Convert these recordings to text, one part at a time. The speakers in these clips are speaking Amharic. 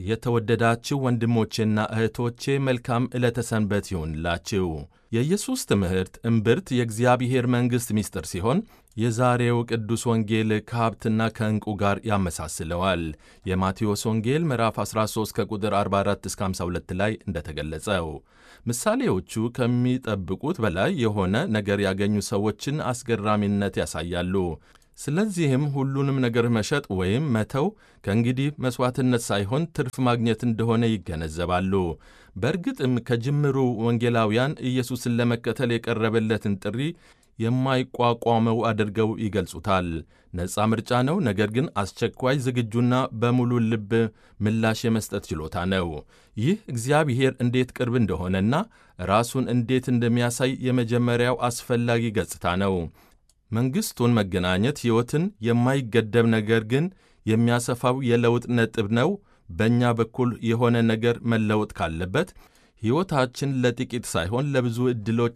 የተወደዳችሁ ወንድሞቼና እህቶቼ መልካም ዕለተ ሰንበት ይሁንላችሁ። የኢየሱስ ትምህርት እምብርት የእግዚአብሔር መንግሥት ምስጢር ሲሆን የዛሬው ቅዱስ ወንጌል ከሀብትና ከዕንቁ ጋር ያመሳስለዋል። የማቴዎስ ወንጌል ምዕራፍ 13 ከቁጥር 44 እስከ 52 ላይ እንደተገለጸው ምሳሌዎቹ ከሚጠብቁት በላይ የሆነ ነገር ያገኙ ሰዎችን አስገራሚነት ያሳያሉ። ስለዚህም ሁሉንም ነገር መሸጥ ወይም መተው ከእንግዲህ መሥዋዕትነት ሳይሆን ትርፍ ማግኘት እንደሆነ ይገነዘባሉ። በእርግጥም ከጅምሩ ወንጌላውያን ኢየሱስን ለመከተል የቀረበለትን ጥሪ የማይቋቋመው አድርገው ይገልጹታል። ነፃ ምርጫ ነው፣ ነገር ግን አስቸኳይ፣ ዝግጁና በሙሉ ልብ ምላሽ የመስጠት ችሎታ ነው። ይህ እግዚአብሔር እንዴት ቅርብ እንደሆነና ራሱን እንዴት እንደሚያሳይ የመጀመሪያው አስፈላጊ ገጽታ ነው። መንግሥቱን መገናኘት ሕይወትን የማይገደብ ነገር ግን የሚያሰፋው የለውጥ ነጥብ ነው። በእኛ በኩል የሆነ ነገር መለወጥ ካለበት ሕይወታችን ለጥቂት ሳይሆን ለብዙ ዕድሎች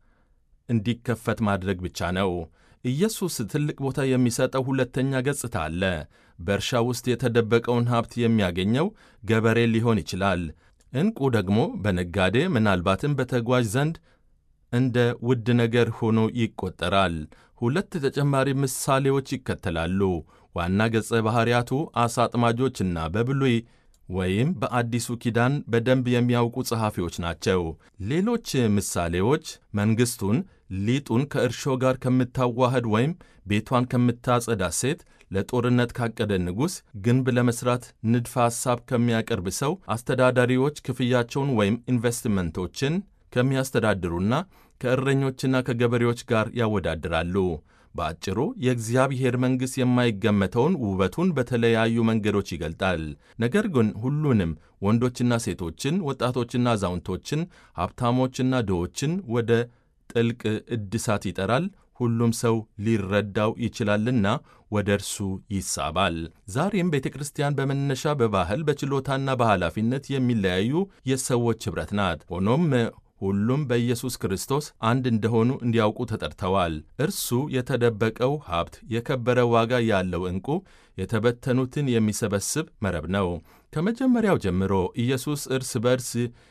እንዲከፈት ማድረግ ብቻ ነው። ኢየሱስ ትልቅ ቦታ የሚሰጠው ሁለተኛ ገጽታ አለ። በእርሻ ውስጥ የተደበቀውን ሀብት የሚያገኘው ገበሬ ሊሆን ይችላል። ዕንቁ ደግሞ በነጋዴ ምናልባትም በተጓዥ ዘንድ እንደ ውድ ነገር ሆኖ ይቆጠራል። ሁለት ተጨማሪ ምሳሌዎች ይከተላሉ። ዋና ገጸ ባሕርያቱ ዓሣ አጥማጆችና በብሉይ ወይም በአዲሱ ኪዳን በደንብ የሚያውቁ ጸሐፊዎች ናቸው። ሌሎች ምሳሌዎች መንግሥቱን ሊጡን ከእርሾ ጋር ከምታዋህድ ወይም ቤቷን ከምታጸዳ ሴት፣ ለጦርነት ካቀደ ንጉሥ፣ ግንብ ለመሥራት ንድፈ ሐሳብ ከሚያቀርብ ሰው፣ አስተዳዳሪዎች ክፍያቸውን ወይም ኢንቨስትመንቶችን ከሚያስተዳድሩና ከእረኞችና ከገበሬዎች ጋር ያወዳድራሉ። በአጭሩ የእግዚአብሔር መንግሥት የማይገመተውን ውበቱን በተለያዩ መንገዶች ይገልጣል። ነገር ግን ሁሉንም ወንዶችና ሴቶችን፣ ወጣቶችና አዛውንቶችን፣ ሀብታሞችና ድሆችን ወደ ጥልቅ እድሳት ይጠራል። ሁሉም ሰው ሊረዳው ይችላልና ወደ እርሱ ይሳባል። ዛሬም ቤተ ክርስቲያን በመነሻ በባህል በችሎታና በኃላፊነት የሚለያዩ የሰዎች ኅብረት ናት። ሆኖም ሁሉም በኢየሱስ ክርስቶስ አንድ እንደሆኑ እንዲያውቁ ተጠርተዋል። እርሱ የተደበቀው ሀብት፣ የከበረ ዋጋ ያለው ዕንቁ፣ የተበተኑትን የሚሰበስብ መረብ ነው። ከመጀመሪያው ጀምሮ ኢየሱስ እርስ በርስ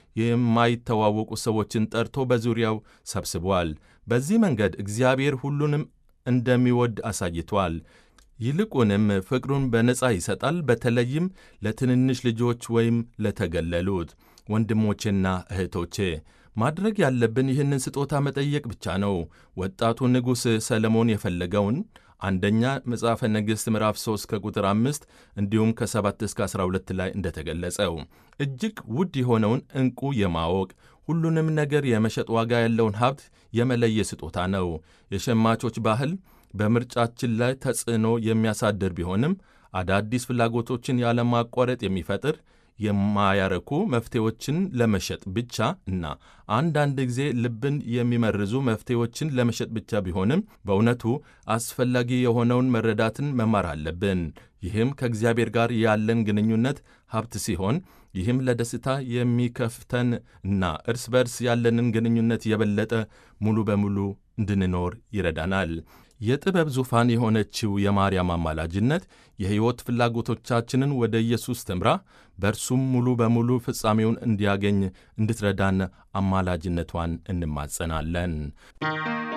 የማይተዋወቁ ሰዎችን ጠርቶ በዙሪያው ሰብስቧል። በዚህ መንገድ እግዚአብሔር ሁሉንም እንደሚወድ አሳይቷል። ይልቁንም ፍቅሩን በነጻ ይሰጣል፣ በተለይም ለትንንሽ ልጆች ወይም ለተገለሉት። ወንድሞቼና እህቶቼ ማድረግ ያለብን ይህንን ስጦታ መጠየቅ ብቻ ነው። ወጣቱ ንጉሥ ሰለሞን የፈለገውን አንደኛ መጽሐፈ ነገሥት ምዕራፍ 3 ከቁጥር 5 እንዲሁም ከ7 እስከ 12 ላይ እንደተገለጸው እጅግ ውድ የሆነውን ዕንቁ የማወቅ ሁሉንም ነገር የመሸጥ ዋጋ ያለውን ሀብት የመለየ ስጦታ ነው። የሸማቾች ባህል በምርጫችን ላይ ተጽዕኖ የሚያሳድር ቢሆንም አዳዲስ ፍላጎቶችን ያለማቋረጥ የሚፈጥር የማያረኩ መፍትሄዎችን ለመሸጥ ብቻ እና አንዳንድ ጊዜ ልብን የሚመርዙ መፍትሄዎችን ለመሸጥ ብቻ ቢሆንም በእውነቱ አስፈላጊ የሆነውን መረዳትን መማር አለብን። ይህም ከእግዚአብሔር ጋር ያለን ግንኙነት ሀብት ሲሆን ይህም ለደስታ የሚከፍተን እና እርስ በርስ ያለንን ግንኙነት የበለጠ ሙሉ በሙሉ እንድንኖር ይረዳናል። የጥበብ ዙፋን የሆነችው የማርያም አማላጅነት የሕይወት ፍላጎቶቻችንን ወደ ኢየሱስ ትምራ፣ በእርሱም ሙሉ በሙሉ ፍጻሜውን እንዲያገኝ እንድትረዳን አማላጅነቷን እንማጸናለን።